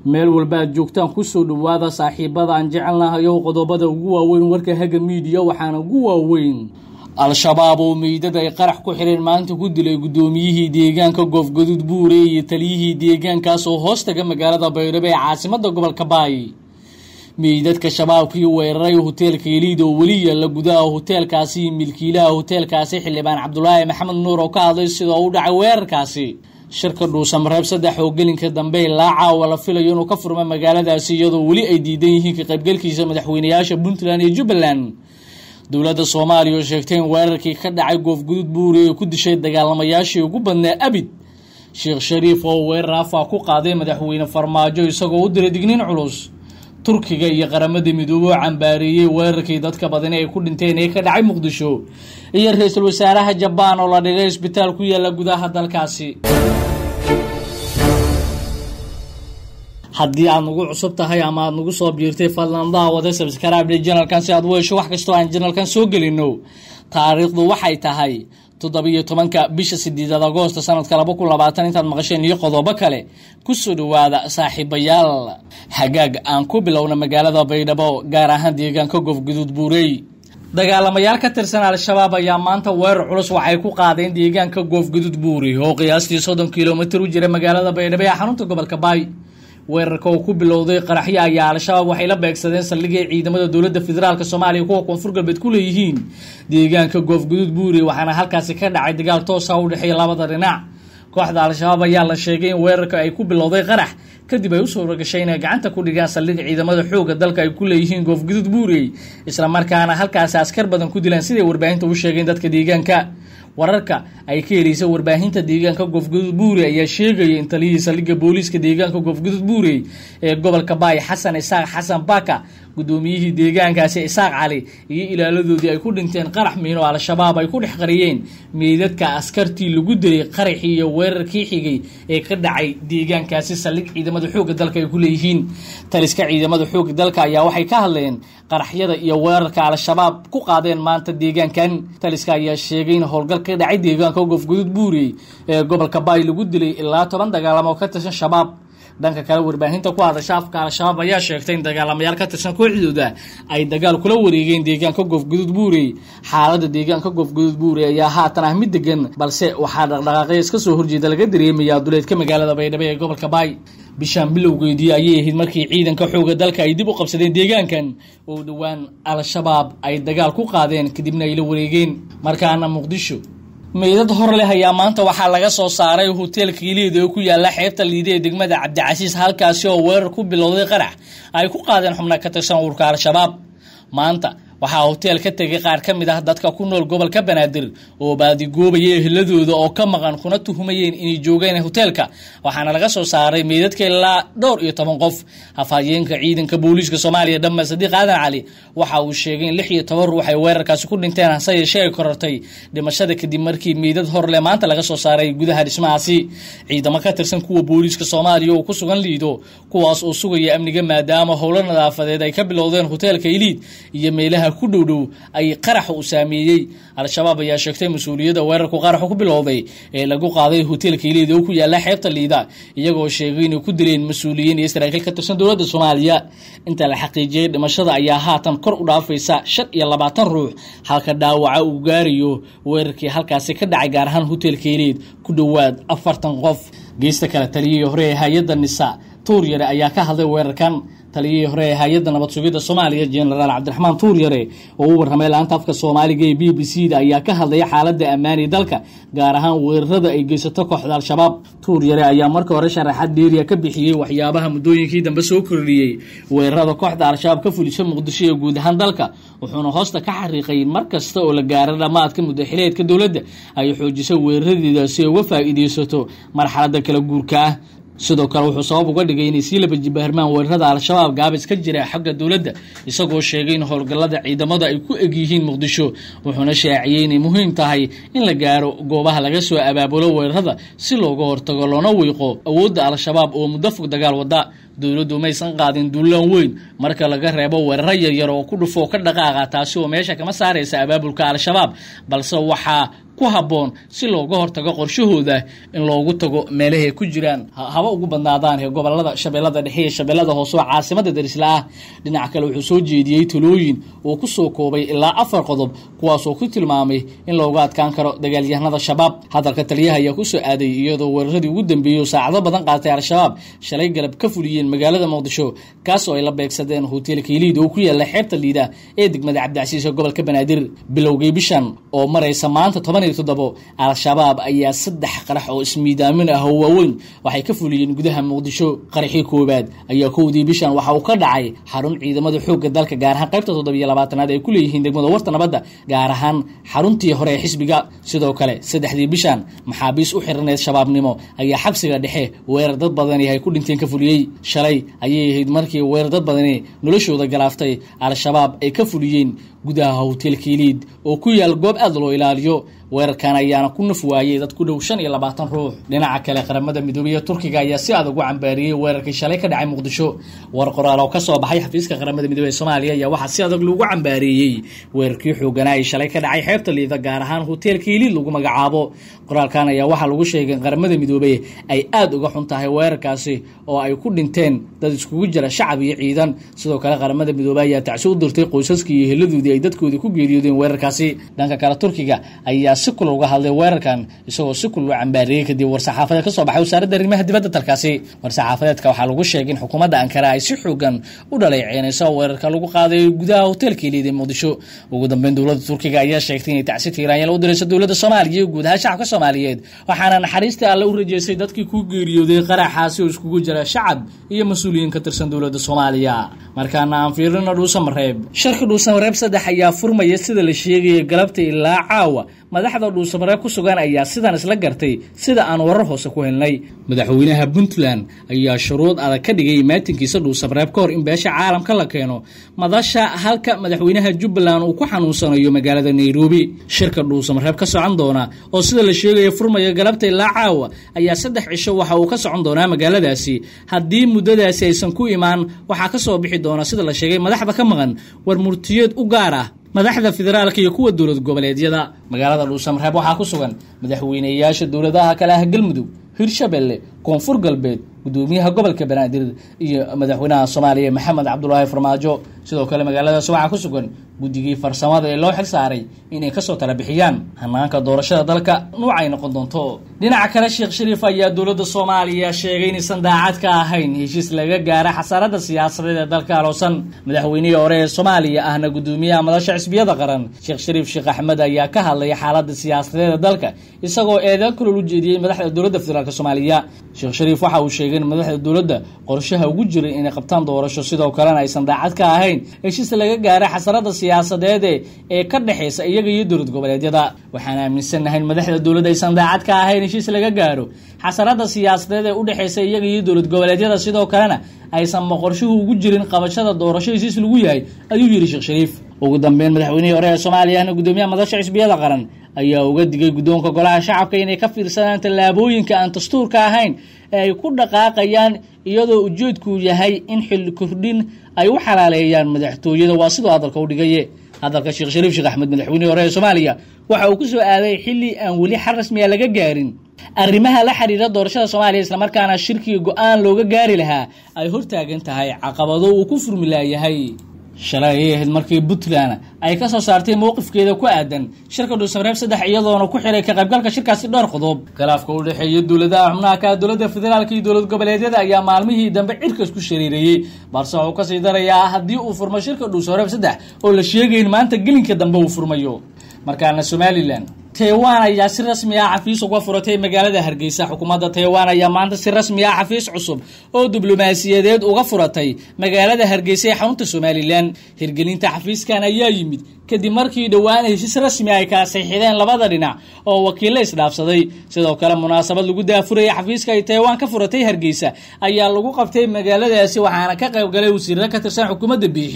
meel walba aad joogtaan kusoo dhowaada saaxiibada aan jecelnahayow qodobada ugu waaweyn warka haga miidiya waxaana ugu waaweyn al-shabaab oo meydad ay qarax ku xireen maanta ku dilay guddoomiyihii deegaanka goofgaduud buure iyo taliyihii deegaankaas oo hoos taga magaalada baydhabo ee caasimada gobolka baay meydadka shabaabkii weeraray hoteelka eliid oo weli yaalla gudaha hoteelkaasi iyo milkiilaha hoteelkaasi xildhibaan cabdulaahi maxamed nuur oo ka hadlay sidoo u dhacay weerarkaasi shirka dhuusamareeb saddex oo gelinka dambe ilaa caawa la filayo inuu ka furma magaaladaasi iyadoo weli ay diidan yihiin ka qaybgalkiisa madaxweynayaasha puntland iyo jubbaland dowladda soomaaliya oo sheegtay in weerarkii ka dhacay goofgudud buuri ay ku dishay dagaalamayaashii ugu badnaa abid sheekh shariif oo weerar afaa ku qaaday madaxweyne farmaajo isagoo u diray digniin culus turkiga iyo qaramada midoobe oo cambaareeyey weerarkii dadka badani ay ku dhinteen ee ka dhacay muqdisho iyo ra-iisul wasaaraha jabaan oo la dhigay isbitaal ku yaalla gudaha dalkaasi haddii aad nagu cusub tahay ama aad nagu soo biirtay fadlan daawada sabskribde janalkan si aad u hesho wax kastoo aan janalkan soo gelino taariikhdu waxay tahay toddobiyo tobanka bisha sideedaad agoosta sanadka laba kun labaatan intaad maqasheen iyo qodobo kale kusoo dhowaada saaxiibayaal hagaag aan ku bilowna magaalada baydhabo gaar ahaan deegaanka goofguduud buurey dagaalamayaal ka tirsan al-shabaab ayaa maanta weerar culus waxay ku qaadeen deegaanka goofguduud buurey oo qiyaastii soddon kilomitir u jira magaalada baydhabo ee xarunta gobolka baay weerarka oo ku bilowday qaraxyo ayaa al-shabaab waxay la beegsadeen saldhigay ciidamada dowladda federaalk soomaaliya kuwa koonfur galbeed ku leeyihiin deegaanka goofguduud buure waxaana halkaasi ka dhacay dagaal toosa u dhexeeya labada dhinac kooxda al-shabaab ayaa la sheegay in weerarka ay ku bilowday qarax kadib ay u suura gashay inay gacanta ku dhigaan saldhig ciidamada xoogga dalka ay ku leeyihiin goofguduud buurey islamarkaana halkaasi askar badan ku dilaan siday warbaahinta u sheegeen dadka deegaanka wararka ay ka heleysa warbaahinta deegaanka goofguduud buure ayaa sheegaya in taliyihii saldhigga booliiska deegaanka goofguduud buure ee gobolka baay xasan isaaq xasan baka guddoomiyihii deegaankaasi isaaq cali iyo ilaaladoodii ay ku dhinteen qarax miino al-shabaab ay ku dhex qariyeen meydadka askartii lagu dilay qaraxii iyo weerarkii xigay ee ka dhacay deegaankaasi saldhig ciidamada xoogga dalka ay ku leeyihiin taliska ciidamada xoogga dalka ayaa waxay ka hadleen qaraxyada iyo weerarka al-shabaab ku qaadeen maanta deegaankan taliska ayaa sheegay in howlgal ka dhacay deegaanka goofguduud buurey ee gobolka baay lagu dilay ilaa toban dagaalamo ka tirsan shabaab dhanka kale warbaahinta ku hadasha afka al-shabaab ayaa sheegtay in dagaalamayaal ka tirsan kooxdooda ay dagaal kula wareegeen deegaanka goofguduud buurey xaalada deegaanka goofguduud buurey ayaa haatan ah mid degan balse waxaa dhaqdhaqaaqya iska soo horjeeda laga dareemayaa duleedka magaalada baydhabo ee gobolka baay bishaan bilowgeedii ayay ahayd markii ciidanka xooga dalka ay dib u qabsadeen deegaankan oo dhowaan al-shabaab ay dagaal ku qaadeen kadibna ay la wareegeen markaana muqdisho meydad hor leh ayaa maanta waxaa laga soo saaray hoteelka iliid oo ku yaala xeebta liide ee degmada cabdicasiis halkaasi oo weerar ku bilowday qarax ay ku qaadeen xubna ka tirsan urka al-shabaab maanta waxaa hoteel ka tegay qaar ka mid ah dadka ku nool gobolka banaadir oo baadigoobaya eheladooda oo ka maqan kuna tuhumayeen inay joogeen hoteelka waxaana laga soo saaray meydadka ilaa dhowr iyo toban qof hafayeenka ciidanka booliiska soomaaliya dhamme sadiiq aadan cali waxa uu sheegay in lix iyo toban ruux ay weerarkaasi ku dhinteen hase yeeshee ay korortay dhimashada kadib markii meydad horle maanta laga soo saaray gudaha dhismahaasi ciidamo ka tirsan kuwa booliiska soomaaliya oo ku sugan liido kuwaas oo sugaya amniga maadaama howlo nadaafadeed ay ka bilowdeen hoteelka iliid iyo meelaha ku dhowdhow ay qaraxa u saameeyey al-shabaab ayaa sheegtay mas-uuliyadda weerarku qaraxu ku bilowday ee lagu qaaday hoteelka iliid oo ku yaala xeebta liida iyagoo sheegay inay ku dileen mas-uuliyiin iyo saraakiil ka tirsan dowladda soomaaliya inta la xaqiijiyey dhimashada ayaa haatan kor u dhaafaysa shan iyo labaatan ruux halka dhaawaca uu gaarayo weerarkii halkaasi ka dhacay gaar ahaan hoteelka iliid ku dhowaad afartan qof geesta kale taliyihii hore ee hay-adda nisa tuuryare ayaa ka hadlay weerarkan taliyihii hore ee hay-adda nabad sugidda soomaaliya jenaraal cabdiraxmaan tuuryare oo u warramay laanta afka soomaaliga ee b b c da ayaa ka hadlaya xaaladda ammaani dalka gaar ahaan weerarada ay geysato kooxda al-shabaab tuuryare ayaa marka hore sharaxaad dheeriya ka bixiyey waxyaabaha muddooyinkii dambe soo kordhiyey weerarada kooxda al-shabaab ka fulisha muqdisho ee guud ahaan dalka wuxuuna hoosta ka xariiqay mar kasta oo la gaaro dhammaadka muddaxileedka dowladda ay xoojisay weeraradeeda si ay uga faa'iideysato marxaladda kala guurka ah sidoo kale wuxuu sabab uga dhigay inay sii laba jibaarmaan weerarada al-shabaab gaabis ka jira xagga dowladda isagoo sheegay in howlgallada ciidamada ay ku eg yihiin muqdisho wuxuuna shaaciyey inay muhiim tahay in la gaaro goobaha laga soo abaabulo weerarada si looga hortago loona wiiqo awoodda al-shabaab oo muddo fog dagaal wada dowladdu maysan qaadin duulaan weyn marka laga reebo weeraro yaryar oo ku dhufoo ka dhaqaaqa taasi oo meesha kama saaraysa abaabulka al-shabaab balse waxaa ku habboon si looga hortago qorshahooda in loogu tago meelahay ku jiraan haba ugu badnaadaan ee gobolada shabeellada dhexe iyo shabeellada hoose oo caasimada darisla ah dhinaca kale wuxuu soo jeediyey talooyin uu ku soo koobay ilaa afar qodob kuwaasoo ku tilmaamay in looga adkaan karo dagaalyahanada shabaab hadalka taliyaha ayaa kusoo aaday iyadoo weeraradii ugu dambeeyey oo saacado badan qaatay al-shabaab shalay galab ka fuliyeen magaalada muqdisho kaas oo ay la beegsadeen hoteelka iliid oo ku yaala xeebta liida ee degmada cabdicasiis ee gobolka banaadir bilowgii bishan oo maraysa maanta toban todobo al-shabaab ayaa saddex qarax oo ismiidaamin ah oo waaweyn waxay ka fuliyeen gudaha muqdisho qaraxii koowaad ayaa kowdii bishan waxa uu ka dhacay xarun ciidamada xoogga dalka gaar ahaan qaybta toddobiyo labaatanaad ay ku leeyihiin degmada warta nabadda gaar ahaan xaruntii hore ee xisbiga sidoo kale saddexdii bishan maxaabiis u xiraneed shabaabnimo ayaa xabsiga dhexe weerar dad badani ay ku dhinteen ka fuliyey shalay ayay ahayd markii weerar dad badani noloshooda galaaftay al-shabaab ay ka fuliyeen gudaha hoteelka iliid oo ku yaal goob aad loo ilaaliyo weerarkan ayaana ku naf waayey dad ku dhow shan iyo labaatan ruux dhinaca kale qaramada midoobey turkiga ayaa si adag u cambaariyey weerarkii shalay ka dhacay muqdisho war qoraal oo kasoo baxay xafiiska qaramada midoobey ee soomaaliya ayaa waxaa si adag lagu cambaareeyey weerarkii xooganaa ee shalay ka dhacay xeebta liida gaar ahaan hoteelka iliid lagu magacaabo qoraalkan ayaa waxaa lagu sheegay in qaramada midoobey ay aada uga xun tahay weerarkaasi oo ay ku dhinteen dad iskugu jira shacab iyo ciidan sidoo kale qaramada midoobey ayaa tacsi u dirtay qoysaskii iyo heladoodii ay dadkoodii ku geeriyoodeen weerarkaasi dhanka kale turkiga ayaa si kul uga hadlay weerarkan isagoo si kul u cambaareeyey kadib war-saxaafadeed ka soo baxay wasaaradda arrimaha dibadda dalkaasi war-saxaafadeedka waxaa lagu sheegay in xukuumadda ankara ay si xoogan u dhaleeceynayso weerarka lagu qaaday gudaha hoteelka iliid ee muqdisho ugu dambeyn dowladda turkiga ayaa sheegtay inay tacsi tiiraanyal u dirayso dowladda soomaaliya iyo guud ahaan shacabka soomaaliyeed waxaana naxariistai alle u rajeysay dadkii ku geeriyooday qaraxaasi oo iskugu jira shacab iyo mas-uuliyiin ka tirsan dowladda soomaaliya markaana aan fiirino dhuusamareeb sharka dhuusamareeb saddex ayaa furmaya sida la sheegaya galabta ilaa caawa madaxda dhuusamareeb ku sugan ayaa sidan isla gartay sida aan warar hoose ku helnay madaxweynaha puntland ayaa shuruud adag ka dhigay maatinkiisa dhuusamareeb ka hor in beesha caalamka la keeno madasha halka madaxweynaha jubbaland uu ku xanuunsanayo magaalada nairobi shirka dhuusamareeb ka socon doona oo sida la sheegaya furmaya galabta ilaa caawa ayaa saddex cisho waxa uu ka socon doonaa magaaladaasi haddii muddadaasi aysan ku imaan waxaa ka soo bixi doona sida la sheegay madaxda ka maqan war murtiyeed u gaar ah madaxda federaalka iyo kuwa dowlad goboleedyada magaalada dhuusamareeb waxaa ku sugan madaxweyneyaasha dowladaha kale ah galmudug hirshabelle koonfur galbeed gudoomiyaha gobolka banaadir iyo madaxweynaha soomaaliya maxamed cabdulaahi farmaajo sidoo kale magaaladaas waxaa ku sugan guddigii farsamada ee loo xil saaray inay kasoo tala bixiyaan hanaanka doorashada dalka nuucay noqon doonto dhinaca kale sheekh shariif ayaa dowladda soomaaliya sheegay inaysan daacad ka ahayn heshiis laga gaara xasaaradda siyaasadeed ee dalka aloosan madaxweynihii hore ee soomaaliya ahna gudoomiyaha madasha xisbiyada qaran sheekh shariif sheekh axmed ayaa ka hadlay xaaladda siyaasadeed ee dalka isagoo eedeyn kaloo u jeediyey madaxda dowladda federaalk soomaaliya sheekh shariif waxa uu sheegay in madaxda dowladda qorshaha ugu jiray inay qabtaan doorasho sidoo kalena aysan daacad ka ahayn heshiis laga gaara xasarada siyaasadeede ee ka dhexaysa iyaga iyo dowlad goboleedyada waxaan aaminsannahay in madaxda dowladda aysan daacad ka ahayn heshiis laga gaaro xasarada siyaasadeed ee udhexaysa iyaga iyo dowlad goboleedyada sidoo kalena aysan maqorshuhu ugu jirin qabashada doorasho heshiis lagu yahay ayuu yidhi sheekh shariif ugu dambeyn madaxweynihii hore ee soomaaliya ahna gudoomiyaha madasha xisbiyada qaran ayaa uga digay guddoonka golaha shacabka inay ka fiirsadaan tallaabooyinka aan dastuurka ahayn ee ay ku dhaqaaqayaan iyadoo ujeedku yahay in xil kordhin ay u xalaaleeyaan madaxtooyada waa sidoo hadalka u dhigaye hadalka sheekh shariif sheekh axmed madaxweynihii hore ee soomaaliya waxa uu ku soo aaday xilli aan weli xal rasmiya laga gaarin arrimaha la xiriira doorashada soomaaliya islamarkaana shirkiga go-aan looga gaari lahaa ay hortaagan tahay caqabado uu ku furmi laayahay shalay ayay ahayd markii puntland ay ka soo saartay mowqifkeeda ku aadan shirka dhuusamareeb saddex iyadoona ku xiray ka qaybgalka shirkaasi dhowr qodob khilaafka u dhexeeya dowladaha xubnaha ka dowladda federaalka iyo dowlad goboleedyada ayaa maalmihii dambe cirkas ku shariireeyey balse wuxuu kasii darayaa haddii uu furmo shirka dhuusamareeb saddex oo la sheegay in maanta gelinka dambe uu furmayo markaana somalilan taiwan ayaa si rasmi ah xafiis uga furatay magaalada hargeysa xukuumadda taiwan ayaa maanta si rasmi ah xafiis cusub oo diblomaasiyadeed uga furatay magaalada hargeysa ee xarunta somalilan hirgelinta xafiiskan ayaa yimid kadib markii dhowaan heshiis rasmi ay kala saxiixdeen labada dhinac oo wakiilla isdhaafsaday sidoo kale munaasabad lagu daafurayay xafiiska ay taiwan ka furatay hargeysa ayaa lagu qabtay magaaladaasi waxaana ka qayb galay wasiirada ka tirsan xukuumadda biixi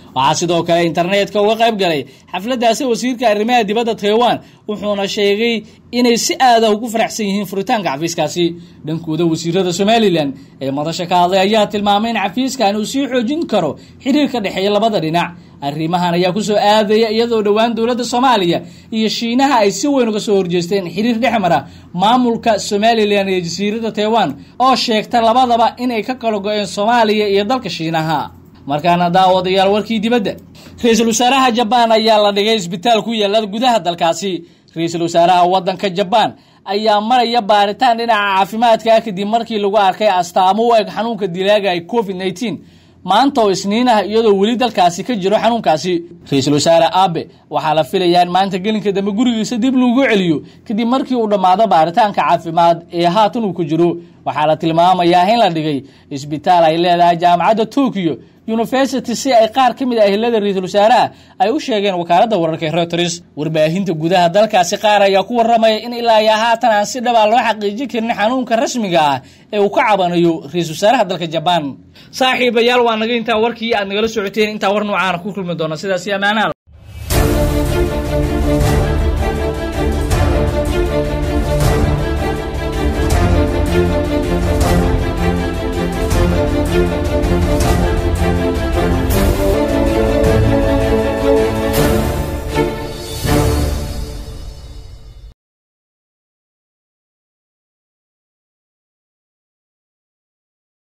waxaa sidoo kale internetka uga qayb galay xafladdaasi wasiirka arrimaha dibadda taiwan wuxuuna sheegay inay si aada ugu faraxsan yihiin furitaanka xafiiskaasi dhankooda wasiirada somalilan ee madasha ka hadlay ayaa tilmaamay in xafiiskan uu sii xoojin karo xiriir ka dhexeeya labada dhinac arrimahan ayaa kusoo aadaya iyadoo dhowaan dowladda soomaaliya iyo shiinaha ay si weyn uga soo horjeesteen xiriir dhex mara maamulka somalilan iyo jasiiradda taiwan oo sheegta labadaba inay ka kala go-een soomaaliya iyo dalka shiinaha markaana daawadayaal warkii dibadda ra-iisul wasaaraha jabaan ayaa la dhigay isbitaal ku yaala gudaha dalkaasi ra-iisul wasaaraha waddanka jabaan ayaa maraya baaritaan dhinaca caafimaadka kadib markii lagu arkay astaamo u eg xanuunka dilaaga ay covid nneteen maanta oo isniin ah iyadoo weli dalkaasi ka jiro xanuunkaasi ra-iisul wasaare abe waxaa la filayaa in maanta gelinka dambe gurigiisa dib lagu celiyo kadib markii uu dhammaado baaritaanka caafimaad ee haatan uu ku jiro waxaa la tilmaamayaa in la dhigay isbitaal ay leedahay jaamacadda tokyo university si ay qaar ka mid ah ehelada ra-iisul wasaaraha ay u sheegeen wakaaladda wararka ee reuters warbaahinta gudaha dalkaasi qaar ayaa ku warramaya in ilaa iyo haatan aan si dhabaa loo xaqiijin karin xanuunka rasmiga ah ee uu ka cabanayo ra-iisul wasaaraha dalka jabaan saaxiibayaal waa naga intaa warkii aad nagala socoteen intaa war noocaana ku kulmi doona sidaasi ammaanaal